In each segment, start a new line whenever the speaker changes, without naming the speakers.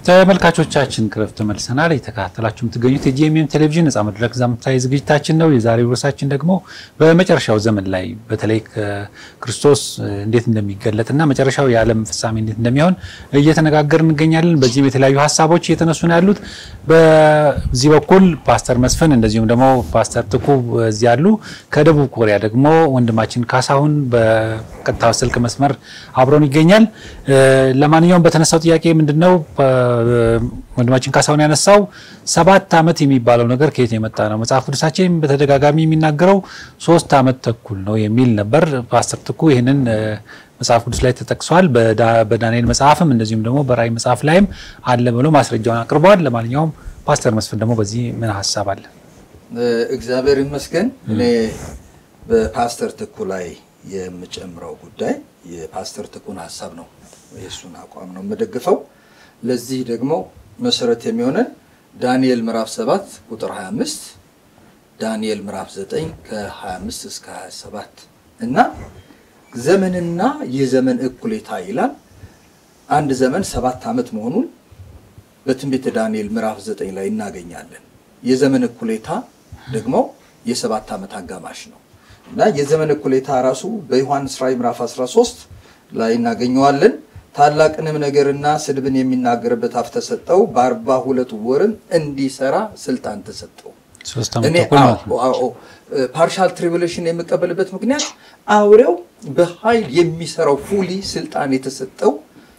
ተመልካቾቻችን ክረፍ ተመልሰናል። የተከታተላችሁ የምትገኙት የጂኤምኤም ቴሌቪዥን ነጻ መድረክ ሳምንታዊ ዝግጅታችን ነው። የዛሬው ርዕሳችን ደግሞ በመጨረሻው ዘመን ላይ በተለይ ክርስቶስ እንዴት እንደሚገለጥና መጨረሻው የዓለም ፍጻሜ እንዴት እንደሚሆን እየተነጋገር እንገኛለን። በዚህም የተለያዩ ሀሳቦች እየተነሱ ነው ያሉት። በዚህ በኩል ፓስተር መስፍን እንደዚሁም ደግሞ ፓስተር ትኩ እዚህ ያሉ፣ ከደቡብ ኮሪያ ደግሞ ወንድማችን ካሳሁን በቀጥታ ስልክ መስመር አብሮን ይገኛል። ለማንኛውም በተነሳው ጥያቄ ምንድን ነው ወንድማችን ካሳሁን ያነሳው ሰባት ዓመት የሚባለው ነገር ከየት የመጣ ነው? መጽሐፍ ቅዱሳችን በተደጋጋሚ የሚናገረው ሶስት ዓመት ተኩል ነው የሚል ነበር። ፓስተር ትኩ ይህንን መጽሐፍ ቅዱስ ላይ ተጠቅሷል። በዳንኤል መጽሐፍም እንደዚሁም ደግሞ በራእይ መጽሐፍ ላይም አለ ብሎ ማስረጃውን አቅርበዋል። ለማንኛውም ፓስተር መስፍን ደግሞ በዚህ ምን ሀሳብ አለ?
እግዚአብሔር ይመስገን። እኔ በፓስተር ትኩ ላይ የምጨምረው ጉዳይ የፓስተር ትኩን ሀሳብ ነው፣ የእሱን አቋም ነው የምደግፈው። ለዚህ ደግሞ መሰረት የሚሆነን ዳንኤል ምዕራፍ 7 ቁጥር 25 ዳንኤል ምዕራፍ 9 ከ25 እስከ 27 እና ዘመንና የዘመን እኩሌታ ይላል። አንድ ዘመን ሰባት ዓመት መሆኑን በትንቢተ ዳንኤል ምዕራፍ 9 ላይ እናገኛለን። የዘመን እኩሌታ ደግሞ የሰባት ዓመት አጋማሽ ነው እና የዘመን እኩሌታ ራሱ በዮሐንስ ራእይ ምዕራፍ 13 ላይ እናገኘዋለን። ታላቅንም ነገርና ስድብን የሚናገርበት አፍ ተሰጠው፣ በአርባ ሁለት ወርም እንዲሰራ ስልጣን ተሰጠው። እኔ ፓርሻል ትሪቡሌሽን የምቀበልበት ምክንያት አውሬው በኃይል የሚሰራው ፉሊ ስልጣን የተሰጠው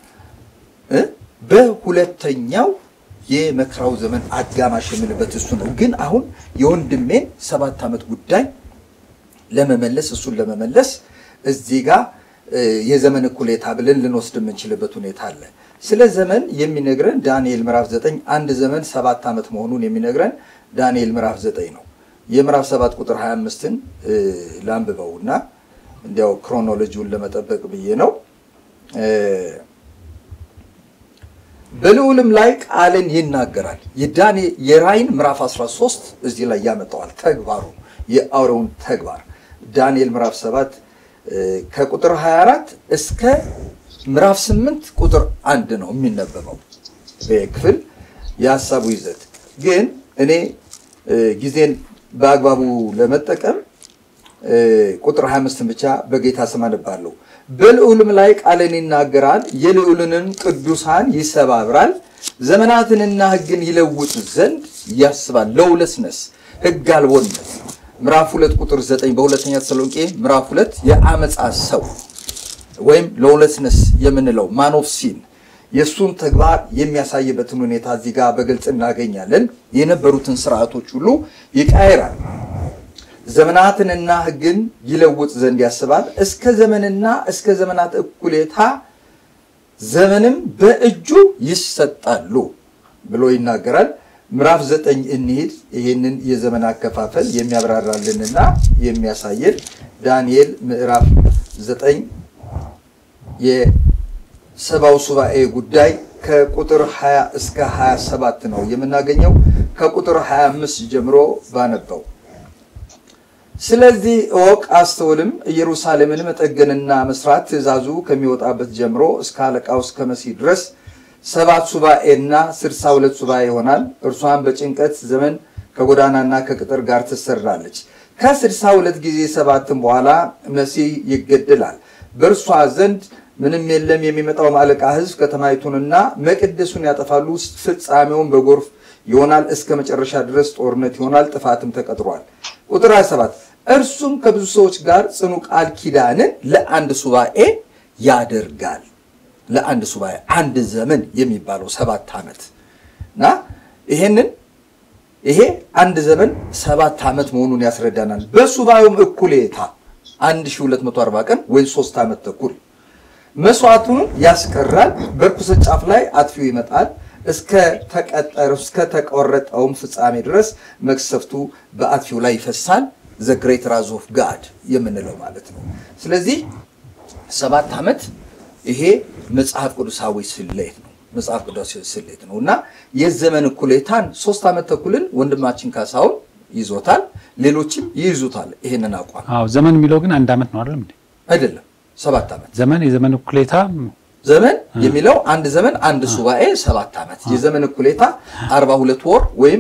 በሁለተኛው የመከራው ዘመን አጋማሽ የምንበት እሱ ነው። ግን አሁን የወንድሜን ሰባት ዓመት ጉዳይ ለመመለስ እሱን ለመመለስ እዚህ ጋር የዘመን እኩሌታ ብለን ልንወስድ የምንችልበት ሁኔታ አለ። ስለ ዘመን የሚነግረን ዳንኤል ምዕራፍ 9 አንድ ዘመን ሰባት ዓመት መሆኑን የሚነግረን ዳንኤል ምዕራፍ 9 ነው። የምዕራፍ 7 ቁጥር 25ን ላንብበውና እንዲያው ክሮኖሎጂውን ለመጠበቅ ብዬ ነው። በልዑልም ላይ ቃልን ይናገራል። የራእይን ምዕራፍ 13 እዚህ ላይ ያመጣዋል። ተግባሩ የአውሬውን ተግባር ዳንኤል ምዕራፍ 7 ከቁጥር 24 እስከ ምዕራፍ 8 ቁጥር አንድ ነው የሚነበበው ክፍል የሀሳቡ ይዘት ግን እኔ ጊዜን በአግባቡ ለመጠቀም ቁጥር 25 ብቻ በጌታ ስም አነባለሁ። በልዑልም ላይ ቃልን ይናገራል፣ የልዑልንም ቅዱሳን ይሰባብራል፣ ዘመናትንና ሕግን ይለውጥ ዘንድ ያስባል። ለውለስነስ ሕግ አልቦነት ምዕራፍ ሁለት ቁጥር ዘጠኝ በሁለተኛ ተሰሎንቄ ምዕራፍ ሁለት የአመፃ ሰው ወይም ሎውለስነስ የምንለው ማን ኦፍ ሲን የእሱን ተግባር የሚያሳይበትን ሁኔታ እዚህ ጋር በግልጽ እናገኛለን። የነበሩትን ስርዓቶች ሁሉ ይቃይራል። ዘመናትንና ሕግን ይለውጥ ዘንድ ያስባል። እስከ ዘመንና እስከ ዘመናት እኩሌታ ዘመንም በእጁ ይሰጣሉ ብሎ ይናገራል። ምዕራፍ ዘጠኝ እንሂድ። ይህንን የዘመን አከፋፈል የሚያብራራልንና የሚያሳየን ዳንኤል ምዕራፍ ዘጠኝ የሰባው ሱባኤ ጉዳይ ከቁጥር 20 እስከ 27 ነው የምናገኘው። ከቁጥር 25 ጀምሮ ባነበው ስለዚህ እወቅ አስተውልም፣ ኢየሩሳሌምን መጠገንና መስራት ትእዛዙ ከሚወጣበት ጀምሮ እስከ አለቃው እስከ መሲህ ድረስ ሰባት ሱባኤና ስድሳ ሁለት ሱባኤ ይሆናል። እርሷን በጭንቀት ዘመን ከጎዳናና ከቅጥር ጋር ትሰራለች። ከስድሳ ሁለት ጊዜ ሰባትም በኋላ መሲህ ይገደላል። በእርሷ ዘንድ ምንም የለም። የሚመጣው አለቃ ሕዝብ ከተማይቱንና መቅደሱን ያጠፋሉ። ፍጻሜውን በጎርፍ ይሆናል። እስከ መጨረሻ ድረስ ጦርነት ይሆናል። ጥፋትም ተቀጥሯል። ቁጥር 27 እርሱም ከብዙ ሰዎች ጋር ጽኑ ቃል ኪዳንን ለአንድ ሱባኤ ያደርጋል ለአንድ ሱባኤ አንድ ዘመን የሚባለው ሰባት ዓመት እና ይሄንን ይሄ አንድ ዘመን ሰባት ዓመት መሆኑን ያስረዳናል። በሱባኤውም እኩሌታ 1240 ቀን ወይ ሶስት ዓመት ተኩል መስዋዕቱን ያስቀራል። በርኩሰት ጫፍ ላይ አጥፊው ይመጣል። እስከ ተቀጠረ እስከ ተቆረጠውም ፍጻሜ ድረስ መቅሰፍቱ በአጥፊው ላይ ይፈሳል። ዘ ግሬት ራዝ ኦፍ ጋድ የምንለው ማለት ነው። ስለዚህ ሰባት ዓመት ይሄ መጽሐፍ ቅዱሳዊ ስሌት ነው። መጽሐፍ ቅዱሳዊ ስሌት ነው እና የዘመን እኩሌታን ሶስት ዓመት ተኩልን ወንድማችን ካሳሁን ይዞታል፣ ሌሎችም ይይዙታል። ይሄንን አቋም
አዎ ዘመን የሚለው ግን አንድ ዓመት ነው አይደለም እንዴ?
አይደለም፣ ሰባት ዓመት
ዘመን የዘመን እኩሌታ
ዘመን የሚለው አንድ ዘመን አንድ ሱባኤ ሰባት ዓመት የዘመን እኩሌታ 42 ወር ወይም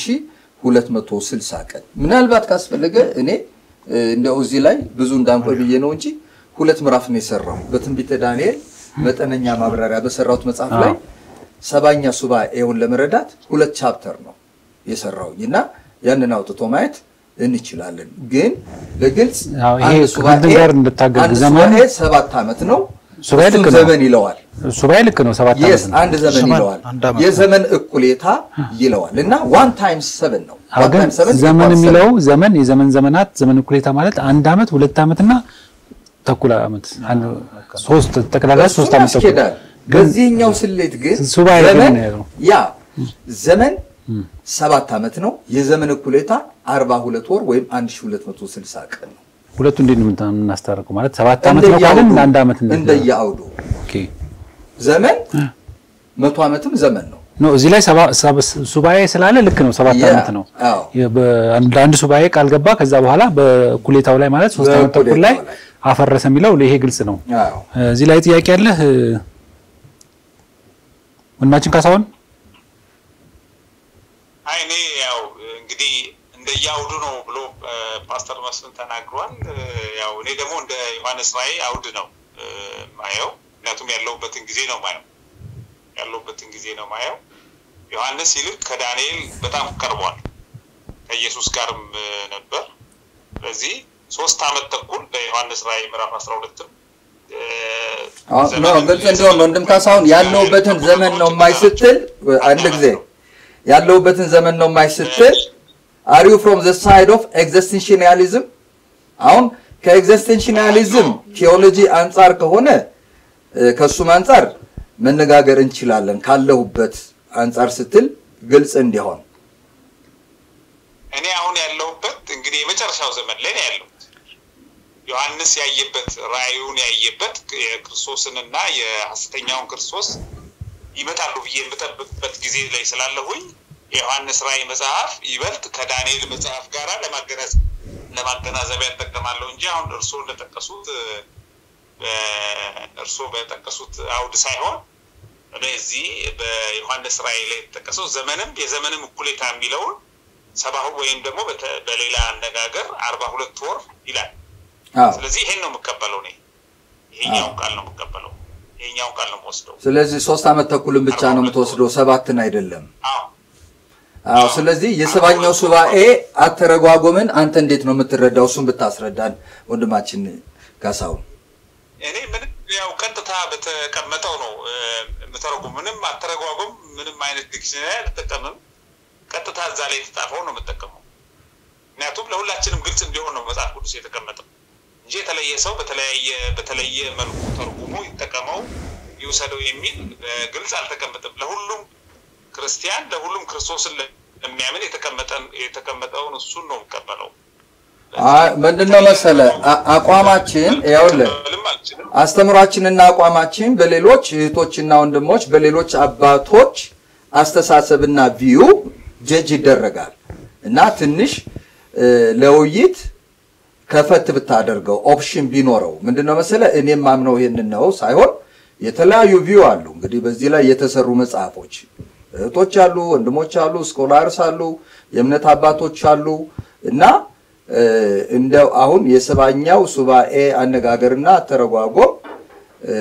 1260 ቀን። ምናልባት ካስፈለገ እኔ እንደው እዚህ ላይ ብዙ እንዳንቆይ ብዬ ነው እንጂ ሁለት ምዕራፍ ነው የሰራው በትንቢተ ዳንኤል መጠነኛ ማብራሪያ በሰራሁት መጽሐፍ ላይ ሰባኛ ሱባኤውን ለመረዳት ሁለት ቻፕተር ነው የሰራውኝ እና ያንን አውጥቶ ማየት እንችላለን። ግን በግልጽ
አዎ፣ ይሄ
አንድ ሱባኤ
ከእንትን ጋር እንድታገል
አንድ
ዘመን-
ሱባኤ ሰባት ዓመት ነው።
ሱባኤ ልክ
እሱን
ነው።
ዘመን ይለዋል።
ሱባኤ ልክ ነው። ሰባት
የስ
ዓመት ነው።
አንድ ዘመን
ዘመን
ይለዋል።
አንድ ዓመት ነው።
የዘመን እኩሌታ ይለዋል እና ዋን ታይምስ ሰቨን ነው።
አዎ፣
One
ግን
times seven
ዘመን
equals
የሚለው ዘመን የዘመን ዘመናት ዘመን እኩሌታ ማለት አንድ ዓመት ሁለት ዓመትና ተኩል ዓመት አንድ ሶስት ጠቅላላ
እሱን
ሶስት ዓመት ተኩል
ያስኬዳል። በዚህኛው ስሌት ግን
ሱባኤ ግን
ዘመን
ነው።
ያ ዘመን ሰባት ዓመት ነው። የዘመን እኩሌታ 42 ወር ወይም 1260 ቀን ነው።
ሁለቱ እንዴት ነው የምናስታርቀው? ማለት ሰባት ዓመት ነው ካልን
እንደየአውዱ-
አንድ ዓመት ነው።
እንደየአውዱ
ኦኬ
ዘመን መቶ ዓመትም ዘመን ነው።
ኖ እዚህ ላይ ሰባ- ሰባ- ሱባኤ ስላለ ልክ ነው። ሰባት
ያ፣
ዓመት ነው።
አዎ።
የ- በአንድ አንድ ሱባኤ ቃል ገባ። ከዛ በኋላ በእኩሌታው ላይ ማለት ሶስት ዓመት ተኩል ላይ
በእኩሌታው ላይ።
አፈረሰ የሚለው ይሄ ግልጽ ነው።
አዎ።
እዚህ ላይ ጥያቄ ያለህ ወንድማችን ካሳሁን?
አይ እኔ ያው እንግዲህ እንደየአውዱ ነው ብሎ እ፣ ፓስተር መስፍን ተናግሯል። እ፣ ያው እኔ ደግሞ እንደ ዮሐንስ ራእይ አውድ ነው እ፣ ማየው። ምክንያቱም ያለሁበትን ጊዜ ነው ማየው ያለሁበትን ጊዜ ነው ማየው። ዮሐንስ ይልቅ ከዳንኤል በጣም ቀርቧል። ከኢየሱስ ጋርም እ፣ ነበር። ስለዚህ ሶስት ዓመት ተኩል በዮሐንስ ራእይ ምዕራፍ አስራ ሁለትም
አዎ፣ ኖ ግልጽ እንዲሆን ነው። ወንድም ካሳሁን ያለሁበትን ዘመን ነው የማይ ስትል አንድ ጊዜ ያለሁበትን ዘመን ነው የማይ ስትል አር ዩ ፍሮም ዘ ሳይድ ኦፍ ኤግዚስቴንሽናሊዝም? አሁን ከኤግዚስቴንሽናሊዝም ቴዎሎጂ አንጻር ከሆነ እ፣ ከእሱም አንጻር መነጋገር እንችላለን። ካለሁበት አንጻር ስትል ግልጽ እንዲሆን
እኔ አሁን ያለሁበት እንግዲህ የመጨረሻው ዘመን ላይ ነው ያለሁት። ዮሐንስ ያየበት ራእዩን ያየበት የክርስቶስንና የሐሰተኛውን ክርስቶስ ይመጣሉ ብዬ የምጠብቅበት ጊዜ ላይ ስላለሁኝ የዮሐንስ ራእይ መጽሐፍ ይበልጥ ከዳንኤል መጽሐፍ ጋር ለማገናዝ ለማገናዘቢያ እጠቀማለሁ እንጂ አሁን እርስዎ እንደጠቀሱት እ፣ እርስዎ በጠቀሱት አውድ ሳይሆን እኔ እዚህ በዮሐንስ ራእይ ላይ የተጠቀሰው ዘመንም የዘመንም እኩሌታ የሚለውን ሰባሁ ወይም ደግሞ በተ- በሌላ አነጋገር አርባ ሁለት ወር ይላል።
አዎ።
ስለዚህ ይሄን ነው የምቀበለው እኔ ይሄኛውን ቃል ነው የምቀበለው። ይሄኛውን ቃል ነው የምወስደው።
ስለዚህ ሶስት ዓመት ተኩልን ብቻ ነው የምትወስደው፣ ሰባትን አይደለም።
አዎ
አዎ ስለዚህ የሰባኛው ሱባኤ አተረጓጎምን አንተ እንዴት ነው የምትረዳው? እሱን ብታስረዳን ወንድማችን ካሳሁን።
እኔ ምንም ያው ቀጥታ በተቀመጠው ነው እ፣ የምተረጉም። ምንም አተረጓጎም ምንም አይነት ዲክሽነሪ አልጠቀምም። ቀጥታ እዛ ላይ የተጻፈው ነው የምጠቀመው። ምክንያቱም ለሁላችንም ግልጽ እንዲሆን ነው መጽሐፍ ቅዱስ የተቀመጠው እንጂ የተለየ ሰው በተለያየ በተለየ መልኩ ተርጉሞ ይጠቀመው ይውሰደው የሚል እ፣ ግልጽ አልተቀመጠም። ለሁሉም ክርስቲያን ለሁሉም ክርስቶስን ለሚያምን የተቀመጠን የተቀመጠውን እሱን ነው የምቀበለው።
አይ ምንድነው መሰለ አ- አቋማችን ይኸውልህ
ልም አልችልም።
አስተምሯችንና አቋማችን በሌሎች እህቶችና ወንድሞች በሌሎች አባቶች አስተሳሰብና ቪዩ ጀጅ ይደረጋል እና ትንሽ እ፣ ለውይይት ከፈት ብታደርገው ኦፕሽን ቢኖረው ምንድነው መሰለ እኔም ማምነው ይሄንን ነው ሳይሆን የተለያዩ ቪው አሉ። እንግዲህ በዚህ ላይ የተሰሩ መጽሐፎች እህቶች አሉ፣ ወንድሞች አሉ፣ ስኮላርስ አሉ፣ የእምነት አባቶች አሉ እና እ፣ እንደው አሁን የሰባኛው ሱባኤ አነጋገርና አተረጓጎም እ፣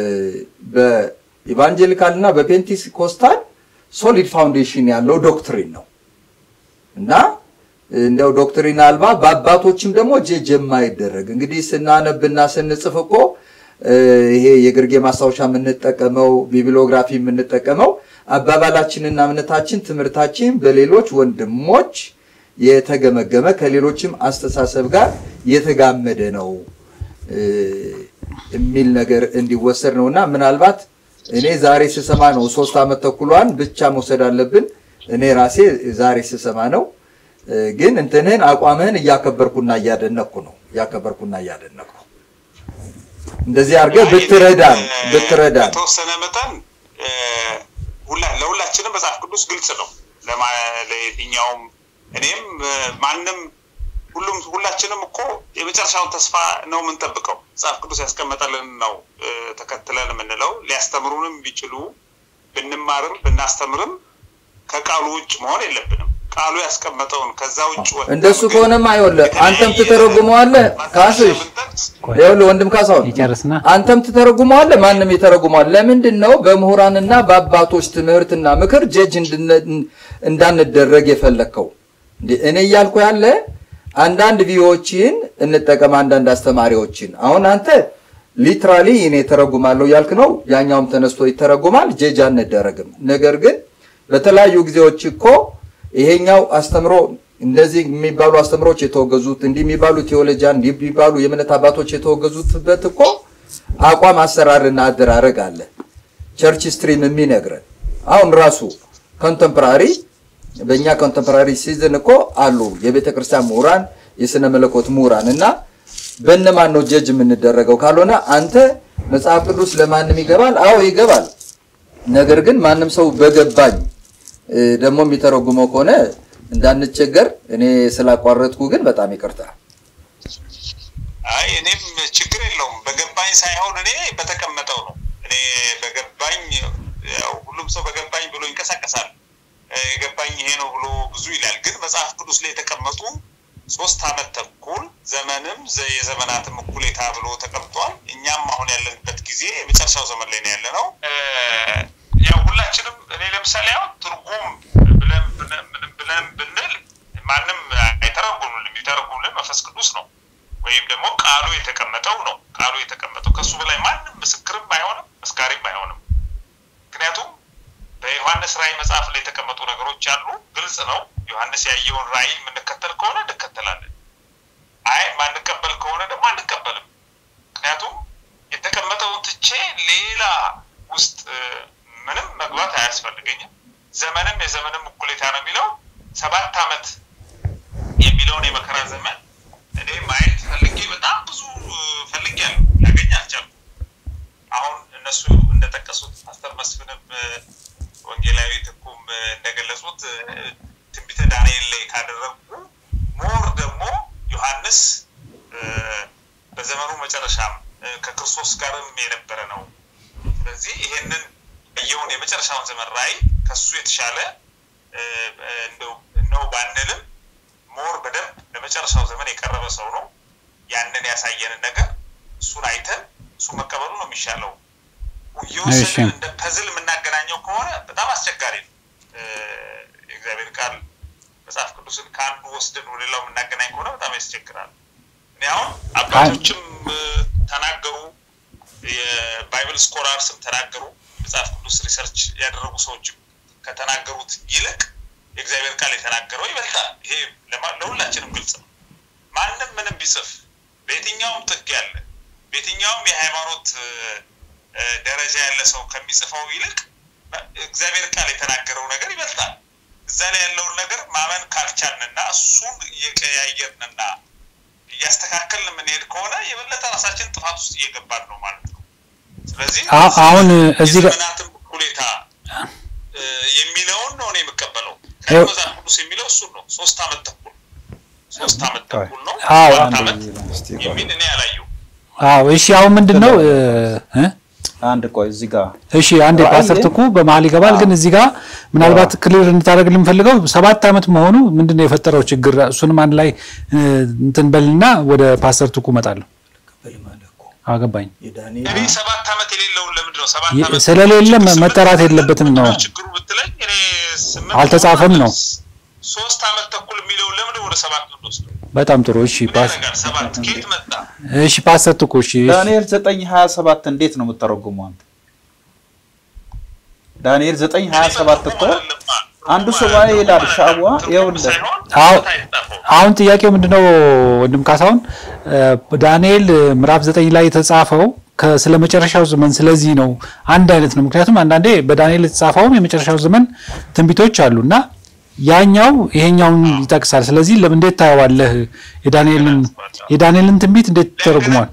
በኢቫንጀሊካል እና በፔንቲኮስታል ሶሊድ ፋውንዴሽን ያለው ዶክትሪን ነው እና እንደው ዶክትሪን አልባ በአባቶችም ደግሞ ጀጅ የማይደረግ እንግዲህ ስናነብና ስንጽፍ እኮ እ፣ ይሄ የግርጌ ማስታወሻ የምንጠቀመው ቢብሊዮግራፊ የምንጠቀመው አባባላችንና እምነታችን ትምህርታችን በሌሎች ወንድሞች የተገመገመ ከሌሎችም አስተሳሰብ ጋር የተጋመደ ነው እ፣ የሚል ነገር እንዲወሰድ ነው እና ምናልባት እኔ ዛሬ ስሰማ ነው ሶስት ዓመት ተኩሏን ብቻ መውሰድ አለብን። እኔ ራሴ ዛሬ ስሰማ ነው እ፣ ግን እንትንህን አቋምህን እያከበርኩና እያደነቅኩ ነው እያከበርኩና እያደነቅኩ እንደዚህ አድርገህ ብትረዳን ብትረዳን
በተወሰነ መጠን እ፣ ሁላ ለሁላችንም መጽሐፍ ቅዱስ ግልጽ ነው። ለማ- ለየትኛውም እኔም እ፣ ማንም ሁሉም ሁላችንም እኮ የመጨረሻውን ተስፋ ነው የምንጠብቀው። መጽሐፍ ቅዱስ ያስቀመጠልን ነው ተከትለን የምንለው። ሊያስተምሩንም ቢችሉ ብንማርም ብናስተምርም ከቃሉ ውጭ መሆን የለብንም። ቃሉ ያስቀመጠውን ከዛ ውጭ
እንደሱ ከሆነማ ይኸውልህ አንተም ትተረጉመዋለህ። ካስሽ ይኸውልህ ወንድም ካሳሁን
ይጨርስና
አንተም ትተረጉመዋለህ፣ ማንም ይተረጉመዋል። ለምንድን ነው በምሁራንና በአባቶች ትምህርትና ምክር ጀጅ እንዳንደረግ የፈለግከው? እኔ እያልኩ ያለ አንዳንድ ቪዎችን እንጠቀም፣ አንዳንድ አስተማሪዎችን። አሁን አንተ ሊትራሊ እኔ ተረጉማለሁ ያልክ ነው፣ ያኛውም ተነስቶ ይተረጉማል። ጀጅ አንደረግም። ነገር ግን በተለያዩ ጊዜዎች እኮ ይሄኛው አስተምሮ እንደዚህ የሚባሉ አስተምሮች የተወገዙት እንዲህ የሚባሉ ቴዎሎጂያን እንዲህ የሚባሉ የእምነት አባቶች የተወገዙትበት እኮ አቋም አሰራርና አደራረግ አለ። ቸርች ስትሪም የሚነግረን አሁን ራሱ ኮንተምፖራሪ በእኛ ኮንተምፖራሪ ሲዝን እኮ አሉ የቤተ ክርስቲያን ምሁራን፣ የስነ መለኮት ምሁራን እና በእነማን ነው ጀጅ የምንደረገው? ካልሆነ አንተ መጽሐፍ ቅዱስ ለማንም ይገባል። አዎ ይገባል። ነገር ግን ማንም ሰው በገባኝ ደግሞ የሚተረጉመው ከሆነ እንዳንቸገር እኔ ስላቋረጥኩ ግን በጣም ይቅርታ።
አይ እኔም ችግር የለውም በገባኝ ሳይሆን እኔ በተቀመጠው ነው። እኔ በገባኝ ያው ሁሉም ሰው በገባኝ ብሎ ይንቀሳቀሳል። የገባኝ ይሄ ነው ብሎ ብዙ ይላል። ግን መጽሐፍ ቅዱስ ላይ የተቀመጡ ሶስት አመት ተኩል ዘመንም የዘመናትም እኩሌታ ብሎ ተቀምጧል። እኛም አሁን ያለንበት ጊዜ የመጨረሻው ዘመን ላይ ነው ያለ ነው። ያው ሁላችንም እኔ ለምሳሌ አሁን ትርጉም ብለን ብለን ብንል ማንም አይተረጉምልን። የሚተረጉምልን መንፈስ ቅዱስ ነው፣ ወይም ደግሞ ቃሉ የተቀመጠው ነው። ቃሉ የተቀመጠው ከሱ በላይ ማንም ምስክርም አይሆንም መስካሪም አይሆንም። ምክንያቱም በዮሐንስ ራእይ መጽሐፍ ላይ የተቀመጡ ነገሮች አሉ። ግልጽ ነው። ዮሐንስ ያየውን ራእይ የምንከተል ከሆነ እንከተላለን። አይ ማንቀበል ከሆነ ደግሞ አንቀበልም። ምክንያቱም የተቀመጠውን ትቼ ሌላ ውስጥ ምንም መግባት አያስፈልገኝም። ዘመንም የዘመንም እኩሌታ ነው የሚለው ሰባት ዓመት የሚለውን የመከራ ዘመን እኔ ማየት ፈልጌ በጣም ብዙ ፈልጌያለሁ፣ ላገኝ አልቻልኩም። አሁን እነሱ እንደጠቀሱት ፓስተር መስፍንም ወንጌላዊ ትኩም እንደገለጹት ትንቢተ ዳንኤል ላይ ካደረጉ ሞር ደግሞ ዮሐንስ በዘመኑ መጨረሻም ከክርስቶስ ጋርም የነበረ ነው። ስለዚህ ይሄንን ያየውን የመጨረሻውን ዘመን ራእይ ከሱ የተሻለ ነው ባንልም ሞር በደንብ ለመጨረሻው ዘመን የቀረበ ሰው ነው። ያንን ያሳየንን ነገር እሱን አይተን እሱ መቀበሉ ነው የሚሻለው። እየወሰድን እንደ ፐዝል የምናገናኘው ከሆነ በጣም አስቸጋሪ ነው። የእግዚአብሔር ቃል መጽሐፍ ቅዱስን ከአንዱ ወስደን ወደ ሌላው የምናገናኝ ከሆነ በጣም ያስቸግራል። እኔ አሁን አባቶችም ተናገሩ፣ የባይብል ስኮላርስም ተናገሩ፣ መጽሐፍ ቅዱስ ሪሰርች ያደረጉ ሰዎችም ከተናገሩት ይልቅ የእግዚአብሔር ቃል የተናገረው ይበልጣል። ይሄ ለሁላችንም ግልጽ ነው። ማንም ምንም ቢጽፍ በየትኛውም ጥግ ያለ በየትኛውም የሃይማኖት ደረጃ ያለ ሰው ከሚጽፈው ይልቅ እግዚአብሔር ቃል የተናገረው ነገር ይበልጣል። እዛ ላይ ያለውን ነገር ማመን ካልቻልንና እሱን እየቀያየርንና እያስተካከልን የምንሄድ ከሆነ የበለጠ ራሳችን ጥፋት ውስጥ እየገባን ነው ማለት ነው። ስለዚህ
አሁን እዚህ ጋር
የዘመናትን እኩሌታ የሚለውን ነው እኔ የምቀበለው። ከመጽሐፍ ቅዱስ የሚለው እሱን ነው። ሶስት አመት ተኩል ሶስት አመት ተኩል ነው
አዎ
አራት አመት የሚል እኔ ያላየው
አዎ እሺ አሁን ምንድን ነው እ
አንድ ቆይ እዚህ ጋር
እሺ አንድ ፓስተር ትኩ በመሀል ይገባል። ግን እዚህ ጋር ምናልባት ክሊር እንድታደርግ የምፈልገው ሰባት አመት መሆኑ ምንድን ነው የፈጠረው ችግር? እሱንም አንድ ላይ እንትን በልና ወደ ፓስተር ትኩ እመጣለሁ። አገባኝ
እኔ ሰባት አመት የሌለውን ለምንድን ነው ሰባት
የ-
አመት
ስለሌለ መጠራት የለበትም ነው።
ችግሩ ብትለኝ እኔ ስምንት
አልተጻፈም ነው።
ሶስት አመት ተኩል የሚለውን ለምንድን ወደ ሰባት ምንወስደው?
በጣም ጥሩ። እሺ
ምን
ፓስ
ያደርጋል? ሰባት ከየት መጣ?
እሺ ፓስተር ትኩ እሺ
ዳንኤል ዘጠኝ ሀያ ሰባት እንዴት ነው የምተረጉመው አንተ? ዳንኤል ዘጠኝ ሀያ ሰባት እኮ አንዱ ሱባኤ ይላል ሻዋ ይኸውልህ
አዎ አሁን ጥያቄው ምንድነው ወንድም ካሳሁን ዳንኤል ምዕራፍ ዘጠኝ ላይ የተጻፈው ከ- ስለ መጨረሻው ዘመን ስለዚህ ነው አንድ አይነት ነው ምክንያቱም አንዳንዴ በዳንኤል የተጻፈውም የመጨረሻው ዘመን ትንቢቶች አሉ እና ያኛው ይሄኛውን ይጠቅሳል ስለዚህ ለምን እንዴት ታየዋለህ የዳንኤልን የዳንኤልን ትንቢት እንዴት ተረጉሟል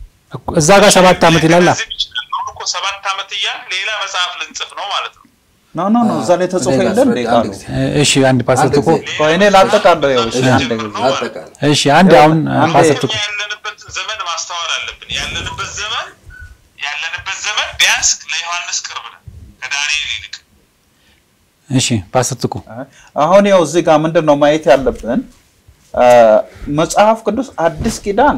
እዛ ጋር ሰባት ዓመት ይላል
አሁን እኮ ሰባት ዓመት እያልን ሌላ መጽሐፍ ልንጽፍ ነው ማለት ነው።
ኖ ኖ ኖ እዛ ላይ ተጽፎ
እኔ
የለ እንዴ
ላስረዳ
ቃሉ?
አንድ
እሺ አንድ ፓስተር
አንድ
ትኩ
ጊዜ
ቆይ እኔ ላጠቃለሁ። ያው እሺ አንድ ጊዜ
አጠቃላይ
እሺ አንድ አሁን
አንዴ-
ፓስተር ትኩ
እኛ ያለንበትን ዘመን ማስተዋል አለብን። ያለንበት ዘመን ያለንበት ዘመን ቢያንስ ለዮሐንስ ቅርብ ነው ከዳንኤል ይልቅ።
እሺ ፓስተር ትኩ
አሁን ያው እዚህ ጋር ምንድን ነው ማየት ያለብን አ፣ መጽሐፍ ቅዱስ አዲስ ኪዳን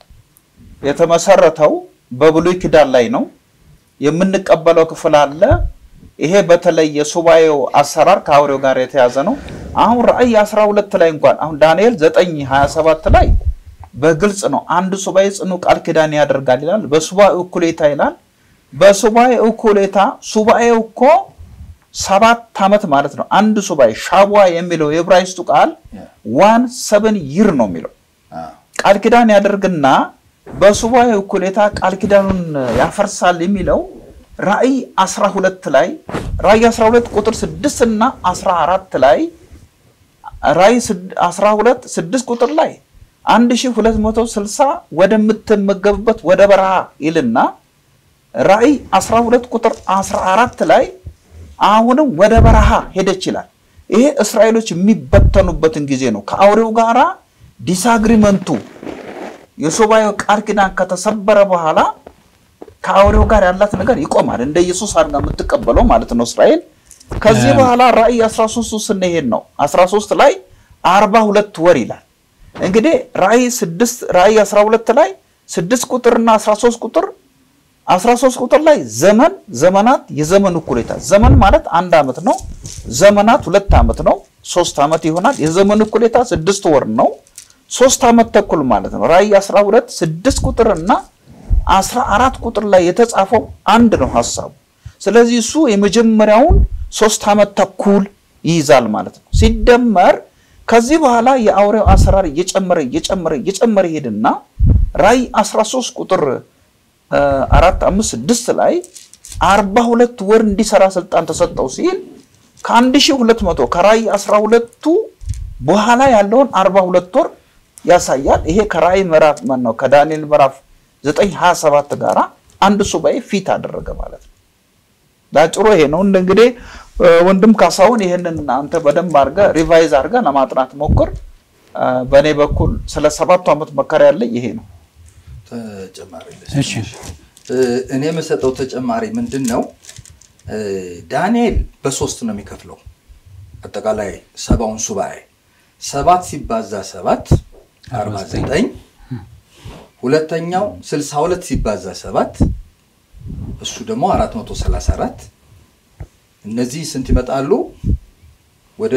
የተመሰረተው በብሉይ ኪዳን ላይ ነው። የምንቀበለው ክፍል አለ። ይሄ በተለይ የሱባኤው አሰራር ከአውሬው ጋር የተያዘ ነው። አሁን ራእይ 12 ላይ እንኳን አሁን ዳንኤል 9 27 ላይ በግልጽ ነው አንድ ሱባኤ ጽኑ ቃል ኪዳን ያደርጋል ይላል። በሱባኤ እኩሌታ ይላል። በሱባኤ እኩሌታ ሱባኤው እኮ ሰባት ዓመት ማለት ነው። አንድ ሱባኤ ሻቧ የሚለው የዕብራይስጡ ቃል ዋን ሰብን ይር ነው የሚለው
አዎ።
ቃል ኪዳን ያደርግና በሱባኤ እኩሌታ ቃል ኪዳኑን ያፈርሳል የሚለው ራእይ 12 ላይ ራእይ 12 ቁጥር 6 እና 14 ላይ ራእይ 12 6 ቁጥር ላይ 1260 ወደምትመገብበት ወደ በረሃ ይልና ራእይ 12 ቁጥር 14 ላይ አሁንም ወደ በረሃ ሄደች ይላል። ይሄ እስራኤሎች የሚበተኑበትን ጊዜ ነው። ከአውሬው ጋራ ዲስአግሪመንቱ የሱባኤው ቃል ኪዳን ከተሰበረ በኋላ ከአውሬው ጋር ያላት ነገር ይቆማል። እንደ ኢየሱስ አድርጋ የምትቀበለው ማለት ነው እስራኤል። ከዚህ በኋላ ራእይ 13 ስንሄድ ነው 13 ላይ 42 ወር ይላል። እንግዲህ ራእይ 6 ራእይ 12 ላይ 6 ቁጥርና 13 ቁጥር 13 ቁጥር ላይ ዘመን ዘመናት የዘመን እኩሌታ ዘመን ማለት አንድ ዓመት ነው። ዘመናት ሁለት ዓመት ነው። ሶስት ዓመት ይሆናል። የዘመን እኩሌታ ስድስት ወር ነው። ሶስት ዓመት ተኩል ማለት ነው። ራእይ 12 ስድስት ቁጥር እና 14 ቁጥር ላይ የተጻፈው አንድ ነው ሀሳቡ። ስለዚህ እሱ የመጀመሪያውን ሶስት ዓመት ተኩል ይይዛል ማለት ነው። ሲደመር ከዚህ በኋላ የአውሬው አሰራር እየጨመረ እየጨመረ እየጨመረ ይሄድና ራእይ 13 ቁጥር እ፣ አራት አምስት ስድስት ላይ አርባ ሁለት ወር እንዲሰራ ስልጣን ተሰጠው ሲል ከአንድ ሺህ ሁለት መቶ ከራእይ አስራ ሁለቱ በኋላ ያለውን አርባ ሁለት ወር ያሳያል። ይሄ ከራእይ ምዕራፍ ማን ነው ከዳንኤል ምዕራፍ ዘጠኝ ሀያ ሰባት ጋራ አንድ ሱባኤ ፊት አደረገ ማለት ነው። ዳጭሮ ይሄ ነው። እንደ እንግዲህ እ፣ ወንድም ካሳሁን ይህንን አንተ በደንብ አድርገህ ሪቫይዝ አድርገህ ለማጥናት ሞክር። እ፣ በእኔ በኩል ስለ ሰባቱ ዓመት መከራ ያለኝ ይሄ ነው።
ተጨማሪ ልስጥ።
እሺ
እ፣ እኔ የምሰጠው ተጨማሪ ምንድን ነው? እ፣ ዳንኤል በሶስት ነው የሚከፍለው አጠቃላይ ሰባውን ሱባኤ ሰባት ሲባዛ ሰባት አርባ ዘጠኝ ሁለተኛው ስልሳ ሁለት ሲባዛ ሰባት እሱ ደግሞ አራት መቶ ሰላሳ አራት እነዚህ ስንት ይመጣሉ? ወደ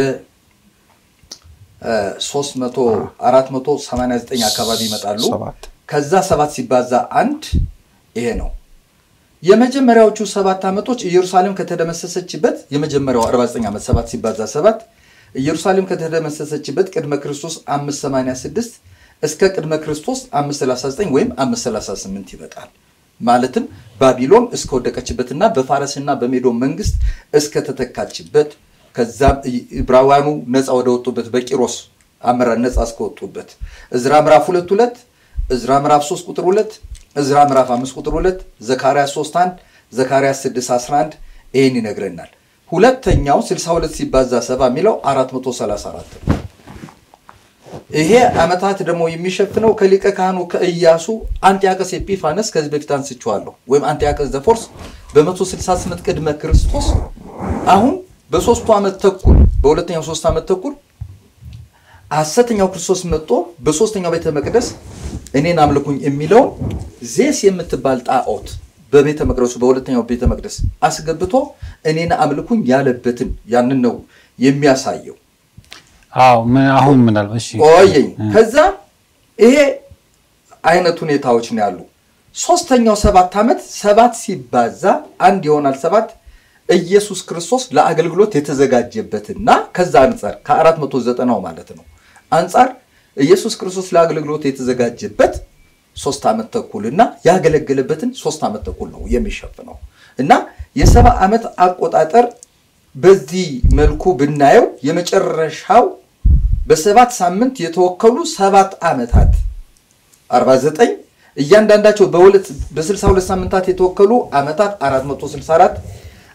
ሶስት መቶ አራት መቶ ሰማንያ ዘጠኝ አካባቢ ይመጣሉ።
ሰባት
ከዛ ሰባት ሲባዛ አንድ ይሄ ነው። የመጀመሪያዎቹ ሰባት ዓመቶች ኢየሩሳሌም ከተደመሰሰችበት የመጀመሪያው 49 ዓመት ሰባት ሲባዛ ሰባት ኢየሩሳሌም ከተደመሰሰችበት ቅድመ ክርስቶስ 586 እስከ ቅድመ ክርስቶስ 539 ወይም 538 ይመጣል። ማለትም ባቢሎን እስከወደቀችበትና በፋረስና በሜዶን መንግስት እስከተተካችበት ከዛም ዕብራውያኑ ነፃ ወደ ወጡበት በቂሮስ አመራር ነፃ እስከወጡበት እዝራ ምዕራፍ ሁለት ሁለት እዝራ ምዕራፍ 3 ቁጥር 2 እዝራ ምዕራፍ 5 ቁጥር 2 ዘካርያስ 3 1 ዘካርያስ 6 11 ይህን ይነግረናል። ሁለተኛው 62 ሲባዛ ሰባ የሚለው 434 ነው። ይሄ ዓመታት ደግሞ የሚሸፍነው ከሊቀ ካህኑ ከኢያሱ አንጢያቀስ ኤጲፋነስ ከዚህ በፊት አንስቼዋለሁ፣ ወይም አንጢያቀስ ዘፎርስ በ168 ቅድመ ክርስቶስ አሁን በሶስቱ ዓመት ተኩል በሁለተኛው ሶስት ዓመት ተኩል ሐሰተኛው ክርስቶስ መጥቶ በሶስተኛው ቤተ መቅደስ እኔን አምልኩኝ የሚለውን ዜስ የምትባል ጣዖት በቤተ መቅደሱ በሁለተኛው ቤተ መቅደስ አስገብቶ እኔን አምልኩኝ ያለበትን ያንን ነው የሚያሳየው።
አዎ ምን- አሁን ምናልባት እሺ
ቆየኝ። ከዛ ይሄ አይነት ሁኔታዎች ነው ያሉ። ሶስተኛው ሰባት ዓመት ሰባት ሲባዛ አንድ ይሆናል ሰባት ኢየሱስ ክርስቶስ ለአገልግሎት የተዘጋጀበትና ከዛ አንጻር ከአራት መቶ ዘጠናው ማለት ነው አንጻር ኢየሱስ ክርስቶስ ለአገልግሎት የተዘጋጀበት ሶስት ዓመት ተኩል እና ያገለገለበትን ሶስት ዓመት ተኩል ነው የሚሸፍነው እና የሰባ ዓመት አቆጣጠር በዚህ መልኩ ብናየው የመጨረሻው በሰባት ሳምንት የተወከሉ ሰባት ዓመታት 49 እያንዳንዳቸው በሁለት በ62 ሳምንታት የተወከሉ ዓመታት 464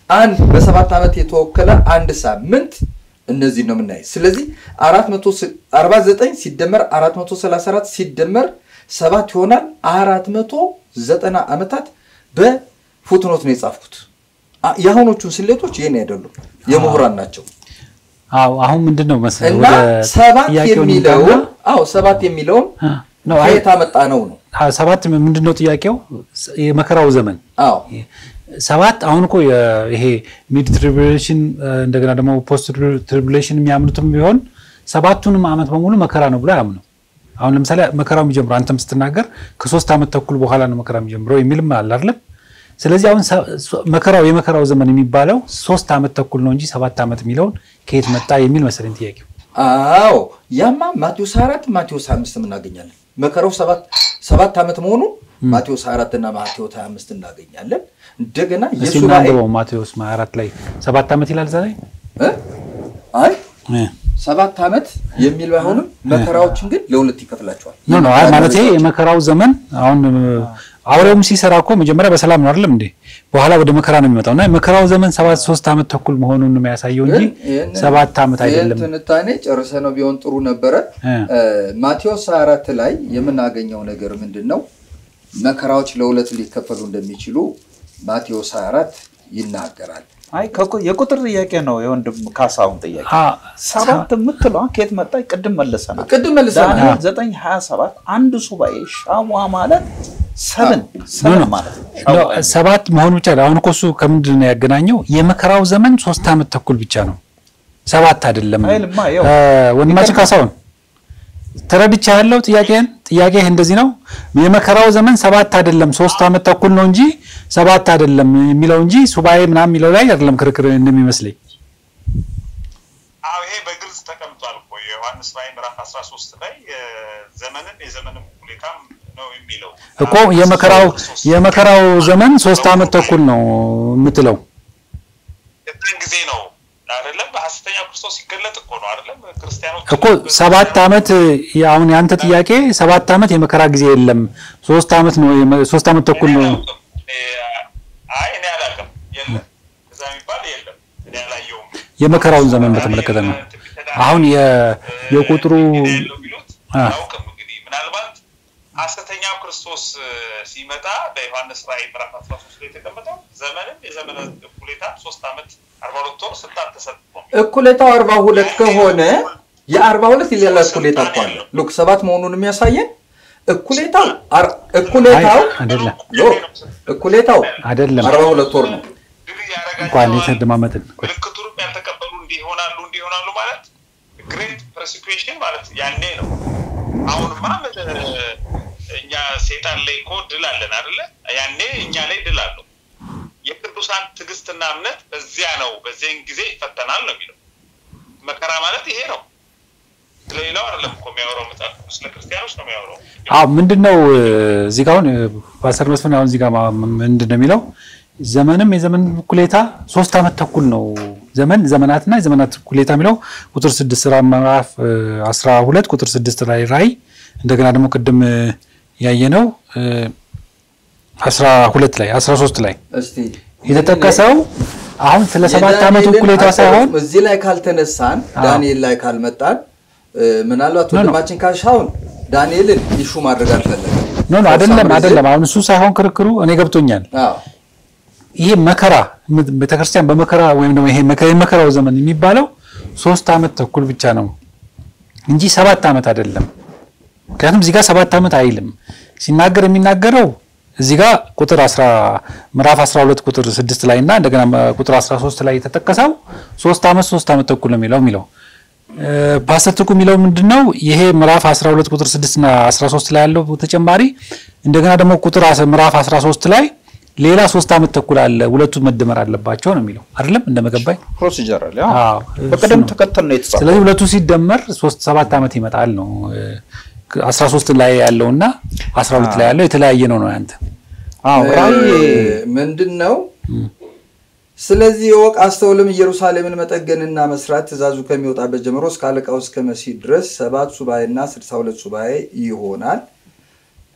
አንድ በሰባት ዓመት የተወከለ አንድ ሳምንት እነዚህ ነው የምናይ። ስለዚህ 449 ሲደመር 434 ሲደመር ሰባት ይሆናል። 490 ዓመታት በፉትኖት ነው የጻፍኩት። አ- የአሁኖቹን ስሌቶች ይህን አይደሉም፣ የምሁራን ናቸው።
አዎ አሁን ምንድን ነው መሰለህ
እና
ወደ
ሰባት
ጥያቄው
የሚለውን
እንምጣና-
አዎ ሰባት የሚለውን
አ፣ ነው አይ
ከየት አመጣ ነው ነው?
አ፣ ሰባት ምንድን ነው ጥያቄው? የመከራው ዘመን
አዎ
ሰባት አሁን እኮ የ- ይሄ ሚድ ትሪቡሌሽን እንደገና ደግሞ ፖስት ትሪቡሌሽን የሚያምኑትም ቢሆን ሰባቱንም ዓመት በሙሉ መከራ ነው ብሎ አያምኑ። አሁን ለምሳሌ መከራው የሚጀምረው አንተም ስትናገር ከሶስት ዓመት ተኩል በኋላ ነው መከራ የሚጀምረው የሚልም አለ አይደለም። ስለዚህ አሁን ሰ- ሶ- መከራው የመከራው ዘመን የሚባለው ሶስት ዓመት ተኩል ነው እንጂ ሰባት ዓመት የሚለውን ከየት መጣ የሚል መሰለኝ ጥያቄው።
አዎ ያማ ማቴዎስ አራት ማቴዎስ አምስት እናገኛለን። መከራው ሰባት ሰባት ዓመት መሆኑ ማቴዎስ አራት እና ማቴዎስ ሀያ አምስት እናገኛለን። እንደገና
እስኪ
የሱባኤ
እናንብበው ማቴዎስ አራት ላይ ሰባት ዓመት ይላል ዛሬ
እ? አይ ሰባት ዓመት የሚል ባይሆንም መከራዎችን ግን ለሁለት ይከፍላቸዋል።
ኖ ኖ አይ ማለት የመከራው ዘመን አሁን አውሬውም ሲሰራ እኮ መጀመሪያ በሰላም ነው አይደለም እንዴ? በኋላ ወደ መከራ ነው የሚመጣው እና የመከራው ዘመን ሰባት ሶስት ዓመት ተኩል መሆኑን ነው የሚያሳየው እንጂ
ግን ይህንን-
ሰባት ዓመት አይደለም።
ይህን ትንታኔ ጨርሰ ነው ቢሆን ጥሩ ነበረ።
እ።
እ፣ ማቴዎስ 24 ላይ የምናገኘው ነገር ምንድን ነው? መከራዎች ለሁለት ሊከፈሉ እንደሚችሉ ማቴዎስ 24 ይናገራል።
አይ ከቁ- የቁጥር ጥያቄ ነው የወንድም ካሳሁን ጥያቄ።
አ፣
ሰባት የምትለዋ ከየት መጣ? ቅድም መልሰናል።
ቅድም መልሰናል።
ዳንኤል ዘጠኝ ሀያ ሰባት አንድ ሱባኤ ሻዋ ማለት ሰብን ሰብን ማለት ነው። ሻዋ
ኖ፣ ሰባት መሆኑ ብቻ አይደለም። አሁን እኮ እሱ ከምንድን ነው ያገናኘው? የመከራው ዘመን ሶስት ዓመት ተኩል ብቻ ነው፣ ሰባት አይደለም።
አይልማ፣ ያው
እ፣ ወንድማችን ካሳሁን ተረድቻ ያለው ጥያቄን ጥያቄህ እንደዚህ ነው። የመከራው ዘመን ሰባት አይደለም ሶስት ዓመት ተኩል ነው እንጂ ሰባት አይደለም የሚለው እንጂ ሱባኤ ምናምን የሚለው ላይ አይደለም ክርክር እንደሚመስለኝ።
አዎ ይሄ በግልጽ ተቀምጧል እኮ የዮሐንስ ራዕይ ምዕራፍ 13 ላይ እ፣ ዘመንን የዘመንም ሁኔታም ነው የሚለው
እኮ የመከራው የመከራው ዘመን ሶስት ዓመት ተኩል ነው የምትለው
የዛን ጊዜ ነው አይደለም በሐሰተኛው ክርስቶስ ሲገለጥ እኮ ነው አይደለም ክርስቲያኖች
እኮ ሰባት ዓመት አሁን የአንተ ጥያቄ ሰባት ዓመት የመከራ ጊዜ የለም ሶስት ዓመት ነው የመ- ሶስት ዓመት ተኩል
እኔ
ነው
አላውቅም። እኔ- አይ እኔ አላውቅም የለም እዛ የሚባል የለም እኔ አላየውም
የመከራውን ዘመን በተመለከተ ነው አሁን የ- የቁጥሩ
ያለው ቢሉት
አ።
አላውቅም እንግዲህ ምናልባት ሐሰተኛው ክርስቶስ እ፣ ሲመጣ በዮሐንስ ራዕይ ምዕራፍ 13 ላይ የተቀመጠው ዘመንም የዘመነ እኩሌታ ሶስት ዓመት አርባ ሁለት ወር ስልጣን ተሰጥቶ
እኩሌታው 42 ከሆነ የ42 ሌላ እኩሌታ እኮ አለ። ሉክ ሰባት መሆኑን የሚያሳየን እኩሌታው አር- እኩሌታው
አይ፣ አይደለም
ሉክ እኩሌታው
አይደለም
42 ወር ነው።
ድል ያደረጋቸዋል።
እንኳን የተደማመጥን
ምልክቱንም ያልተቀበሉ እንዲህ ይሆናሉ እንዲህ ይሆናሉ ማለት ግሬት ፐርሲኩዌሽን ማለት ያኔ ነው። አሁንማ ምን እኛ ሴጣን ላይ እኮ ድል አለን አይደለ? ያኔ እኛ ላይ ድል አለው። የቅዱሳን ትዕግስትና እምነት በዚያ ነው፣ በዚያን ጊዜ ይፈተናል ነው የሚለው። መከራ ማለት ይሄ ነው። ስለሌላው አይደለም እኮ የሚያወራው መጽሐፍ ቅዱስ፣ ስለ ክርስቲያኖች ነው የሚያወራው።
አዎ ምንድን ነው እዚህ ጋር አሁን ፓስተር መስፍን አሁን እዚህ ጋር ማ- ምንድን ነው የሚለው ዘመንም የዘመን እኩሌታ ሶስት ዓመት ተኩል ነው ዘመን ዘመናትና የዘመናት እኩሌታ የሚለው ቁጥር ስድስት ራ ምዕራፍ አስራ ሁለት ቁጥር ስድስት ላይ ራእይ እንደገና ደግሞ ቅድም ያየነው አስራ ሁለት ላይ አስራ ሶስት ላይ
እስቲ
የተጠቀሰው አሁን ስለ ሰባት ዓመቱ
የዳንኤልን
እኩሌታ ሳይሆን
አቀራረብ እዚህ ላይ ካልተነሳን ዳንኤል ላይ ካልመጣን እ፣ ምናልባት
ኖ፣ ኖ።
ወንድማችን ካሻውን ዳንኤልን ኢሹ ማድረግ አልፈለገም።
ኖ ኖ አይደለም
For some
አይደለም አሁን እሱ ሳይሆን ክርክሩ እኔ ገብቶኛል
reason- አዎ
ይሄ መከራ ም- ቤተክርስቲያን በመከራ ወይም ደግሞ ይሄ መከ- የመከራው ዘመን የሚባለው ሶስት ዓመት ተኩል ብቻ ነው እንጂ ሰባት ዓመት አይደለም። ምክንያቱም እዚህ ጋር ሰባት ዓመት አይልም ሲናገር የሚናገረው እዚህ ጋር ቁጥር 10 ምዕራፍ 12 ቁጥር 6 ላይ እና እንደገና መ- ቁጥር 13 ላይ የተጠቀሰው ሶስት ዓመት ሶስት ዓመት ተኩል ነው የሚለው የሚለው እ፣ ፓስተር ትኩ የሚለው ምንድን ነው? ይሄ ምዕራፍ 12 ቁጥር 6 እና 13 ላይ ያለው ተጨማሪ እንደገና ደግሞ ቁጥር አስ- ምዕራፍ 13 ላይ ሌላ ሶስት ዓመት ተኩል አለ፣ ሁለቱ መደመር አለባቸው ነው የሚለው አይደለም? እንደመገባኝ
ፕሮሲጀራል
አዎ፣
በቅደም
እሱ ነው።
ተከተል ነው የተጻፈው።
ስለዚህ ሁለቱ ሲደመር ሶስት ሰባት ዓመት ይመጣል ነው። እ፣ 13 ላይ ያለው እና 12 ላይ ያለው የተለያየ ነው ነው ያንተ
አዎ ራእይ
ምንድን ነው? ስለዚህ የወቅ አስተውልም ኢየሩሳሌምን መጠገንና መስራት ትእዛዙ ከሚወጣበት ጀምሮ እስከ አለቃው እስከ መሲህ ድረስ ሰባት ሱባኤና ስልሳ ሁለት ሱባኤ ይሆናል።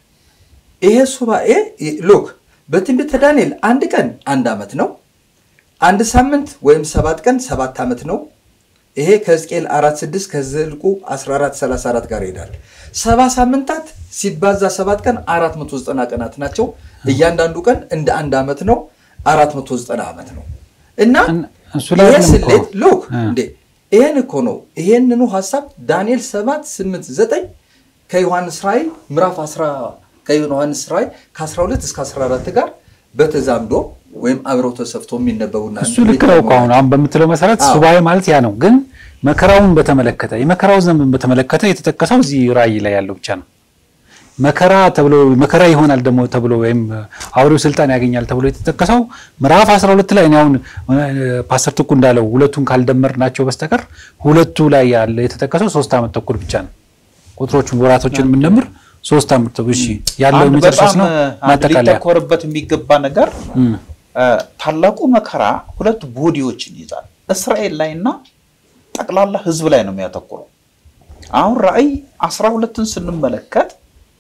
ይሄ ሱባኤ ሉክ በትንቢተ ዳንኤል አንድ ቀን አንድ ዓመት ነው። አንድ ሳምንት ወይም ሰባት ቀን ሰባት ዓመት ነው። ይሄ ከሕዝቅኤል 46 ከዘልቁ 1434 ጋር ይሄዳል። ሰባ ሳምንታት ሲባዛ ሰባት ቀን 490 ቀናት ናቸው። እያንዳንዱ ቀን እንደ አንድ ዓመት ነው። 490 ዓመት ነው እና
እሱ ላይ
ይሄ
አይደለም እኮ።
ስሌት ሉክ
እ።
እንዴ ይሄን እኮ ነው። ይሄንኑ ሀሳብ ዳንኤል 7 8 9 ከዮሐንስ ራእይ ምዕራፍ 10 ከዮሐንስ ራእይ ከ12 እስከ 14 ጋር በተዛምዶ ወይም አብረው ተሰፍቶ የሚነበቡና
እሱ ልክ ነው እኮ አሁን አሁን በምትለው መሰረት
አዎ።
ሱባኤ ማለት ያ ነው። ግን መከራውን በተመለከተ የመከራው ዘመን በተመለከተ የተጠቀሰው እዚህ ራእይ ላይ ያለው ብቻ ነው። መከራ ተብሎ መከራ ይሆናል ደግሞ ተብሎ ወይም አውሬው ስልጣን ያገኛል ተብሎ የተጠቀሰው ምዕራፍ 12 ላይ እኔ አሁን እ፣ ፓስተር ትኩ እንዳለው ሁለቱን ካልደመር ናቸው በስተቀር ሁለቱ ላይ ያለ የተጠቀሰው ሶስት ዓመት ተኩል ብቻ ነው። ቁጥሮቹን ወራቶችን የምንደምር ሶስት ዓመት ተኩል እሺ፣ ያለው
አንድ
መጨረሻስ
በጣም
ነው
አንድ
ማጠቃለያ
ሊተኮርበት የሚገባ ነገር
እም፣
እ፣ ታላቁ መከራ ሁለት ቦዲዎችን ይይዛል። እስራኤል ላይ እና ጠቅላላ ሕዝብ ላይ ነው የሚያተኩረው። አሁን ራእይ አስራ ሁለትን ስንመለከት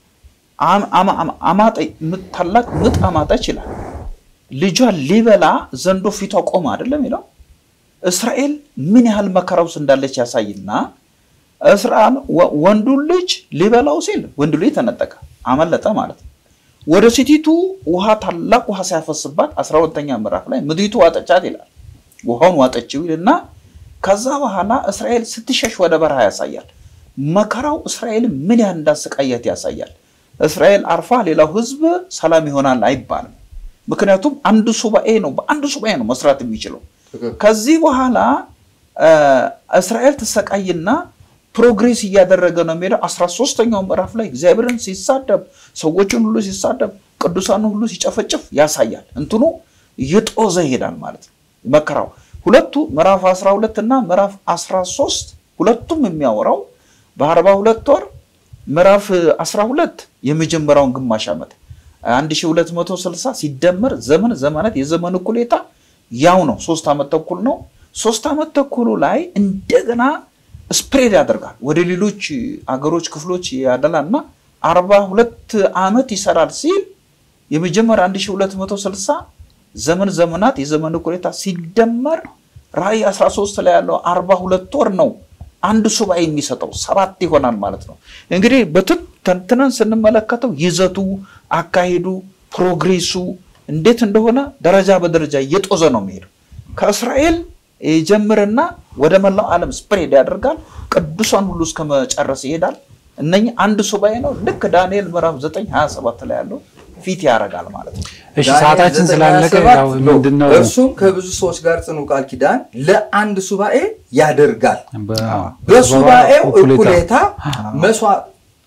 አም- አማ- አማ- አማጠ ምጥ- ታላቅ ምጥ አማጠች ይላል። ልጇን ሊበላ ዘንዶ ፊቷ ቆመ አይደለም ይለው እስራኤል ምን ያህል መከራ ውስጥ እንዳለች ያሳይና እስራኤል ወ- ወንዱን ልጅ ሊበላው ሲል ወንዱ ልጅ ተነጠቀ፣ አመለጠ ማለት ነው። ወደ ሴቲቱ ውሃ ታላቅ ውሃ ሲያፈስባት አስራ ሁለተኛ ምዕራፍ ላይ ምድሪቱ ዋጠቻት ይላል። ውሃውን ዋጠችው ይልና ከዛ በኋላ እስራኤል ስትሸሽ ወደ በረሃ ያሳያል። መከራው እስራኤል ምን ያህል እንዳሰቃያት ያሳያል። እስራኤል አርፋ ሌላው ህዝብ ሰላም ይሆናል አይባልም። ምክንያቱም አንድ ሱባኤ ነው፣ በአንድ ሱባኤ ነው መስራት የሚችለው። ከዚህ በኋላ እ፣ እስራኤል ትሰቃይና ፕሮግሬስ እያደረገ ነው የሚሄደው። አስራ ሶስተኛው ምዕራፍ ላይ እግዚአብሔርን ሲሳደብ፣ ሰዎችን ሁሉ ሲሳደብ፣ ቅዱሳን ሁሉ ሲጨፈጭፍ ያሳያል። እንትኑ እየጦዘ ይሄዳል ማለት ነው መከራው። ሁለቱ ምዕራፍ 12 እና ምዕራፍ 13 ሁለቱም የሚያወራው በአርባ ሁለት ወር ምዕራፍ 12 የመጀመሪያውን ግማሽ ዓመት 1260 ሲደመር ዘመን ዘመናት የዘመን እኩሌታ ያው ነው። ሶስት ዓመት ተኩል ነው። ሶስት ዓመት ተኩሉ ላይ እንደገና ስፕሬድ ያደርጋል ወደ ሌሎች አገሮች ክፍሎች ያደላል እና አርባ ሁለት ዓመት ይሰራል ሲል የመጀመሪያ 1260 ዘመን ዘመናት የዘመን እኩሌታ ሲደመር ራእይ 13 ላይ ያለው 42 ወር ነው። አንድ ሱባኤ የሚሰጠው ሰባት ይሆናል ማለት ነው። እንግዲህ በትን ተንትነን ስንመለከተው ይዘቱ፣ አካሄዱ፣ ፕሮግሬሱ እንዴት እንደሆነ ደረጃ በደረጃ እየጦዘ ነው የሚሄደው። ከእስራኤል ይጀምርና ወደ መላው ዓለም ስፕሬድ ያደርጋል። ቅዱሳን ሁሉ እስከ መጨረስ ይሄዳል። እነኚህ አንድ ሱባኤ ነው። ልክ ዳንኤል ምዕራፍ 9 27 ላይ ያለው ፊት ያደርጋል ማለት ነው።
እሺ
ዳንኤል
ሰዓታችን ስላለቀ
97
ያው
ነው።
ምንድነው
እርሱም ከብዙ ሰዎች ጋር ጽኑ ቃል ኪዳን ለአንድ ሱባኤ ያደርጋል።
በ-
በሱባኤው
እኩሌታ
እኩሌታ መስዋዕት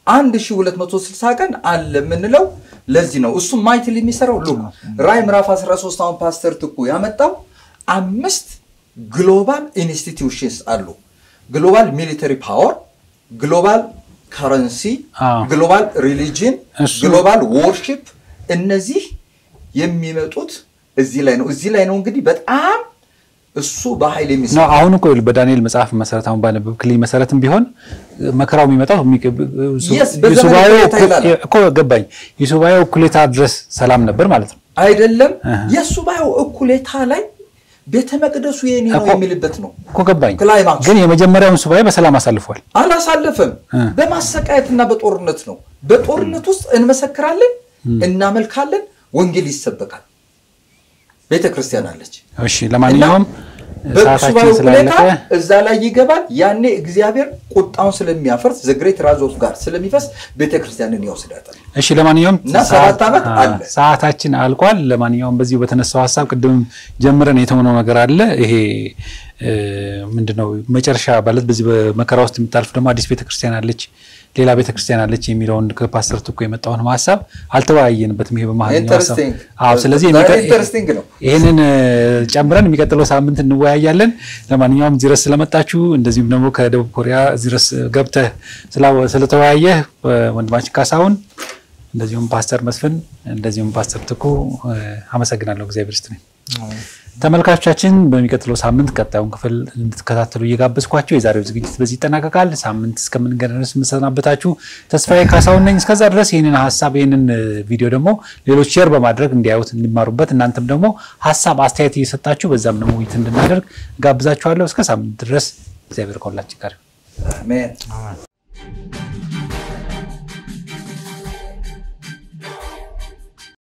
1260 ቀን አለ የምንለው ለዚህ ነው። እሱም ማይትል የሚሰራው ሉ ራይ ምዕራፍ 13 አሁን ፓስተር ትኩ ያመጣው አምስት ግሎባል ኢንስቲትዩሽንስ አሉ። ግሎባል ሚሊተሪ ፓወር፣ ግሎባል ከረንሲ፣
አዎ።
ግሎባል ሪሊጅን፣
እሱ-
ግሎባል ወርሺፕ እነዚህ የሚመጡት እዚህ ላይ ነው። እዚህ ላይ ነው እንግዲህ በጣም እሱ በኃይል
ነው
የሚሰራ
አሁን እኮ ይኸውልህ በዳንኤል መጽሐፍ መሰረት አሁን ባነበብክልኝ መሰረትም ቢሆን መከራው የሚመጣው የሚቀ- ሱ-
Yes፣ በዘመነ
የሱባኤው
እኩሌታ
እኩ-
ይላል።
እኮ ገባኝ። የሱባኤው እኩሌታ ድረስ ሰላም ነበር ማለት ነው።
አይደለም
አሃ።
የሱባኤው እኩሌታ ላይ ቤተ መቅደሱ የኔ ነው
እኮ-
የሚልበት ነው።
እኮ ገባኝ።
ክላይማክስ
ግን የመጀመሪያውን ሱባኤ በሰላም አሳልፏል።
አላሳለፈም።
እ።
በማሰቃየትና በጦርነት ነው። በጦርነት ውስጥ እንመሰክራለን፣ እናመልካለን፣ ወንጌል ይሰበካል። ቤተ ክርስቲያን አለች።
እሺ ለማንኛውም
በሱባኤው
ሰዓታችን
ሁኔታ
ስላለቀ
እዛ ላይ ይገባል። ያኔ እግዚአብሔር ቁጣውን ስለሚያፈርስ ዘግሬት ራዞፍ ጋር ስለሚፈስ ቤተ ክርስቲያንን ይወስዳታል።
እሺ ለማንኛውም
እና ሰባት ዓመት
አ-
አለ።
ሰዓታችን አልቋል። ለማንኛውም በዚሁ በተነሳው ሀሳብ ቅድም ጀምረን የተሆነው ነገር አለ። ይሄ እ፣ ምንድነው መጨረሻ ማለት በዚህ በመከራ ውስጥ የምታልፍ ደግሞ አዲስ ቤተክርስቲያን አለች፣ ሌላ ቤተክርስቲያን አለች የሚለውን ከፓስተር ትኮ የመጣውን ሀሳብ አልተወያየንበትም። ይሄ በመሀልኛው ሀሳብ
ኢንተረስቲንግ
አዎ። ስለዚህ
ዛሬ
የሚቀ-
ኢንተረስቲንግ ነው።
ይህንን እ፣ ጨምረን የሚቀጥለው ሳምንት እንወያያለን። ለማንኛውም እዚህ ድረስ ስለመጣችሁ እንደዚሁም ደግሞ ከደቡብ ኮሪያ እዚህ ድረስ ገብተህ ስላ- ስለተወያየህ እ፣ ወንድማችን ካሳሁን እንደዚሁም ፓስተር መስፍን እንደዚሁም ፓስተር ትኩ እ፣ አመሰግናለሁ። እግዚአብሔር ይስጥልኝ። ተመልካቾቻችን በሚቀጥለው ሳምንት ቀጣዩን ክፍል እንድትከታተሉ እየጋበዝኳቸው የዛሬው ዝግጅት በዚህ ይጠናቀቃል። ሳምንት እስከምንገናኝ ድረስ የምሰናበታችሁ ተስፋዬ ካሳሁን ነኝ። እስከዛ ድረስ ይህንን ሀሳብ ይህንን ቪዲዮ ደግሞ ሌሎች ሼር በማድረግ እንዲያዩት እንዲማሩበት፣ እናንተም ደግሞ ሀሳብ አስተያየት እየሰጣችሁ በዛም ደግሞ ውይይት እንድናደርግ ጋብዛችኋለሁ። እስከ ሳምንት ድረስ እግዚአብሔር ከሁላችን ጋር
አሜን።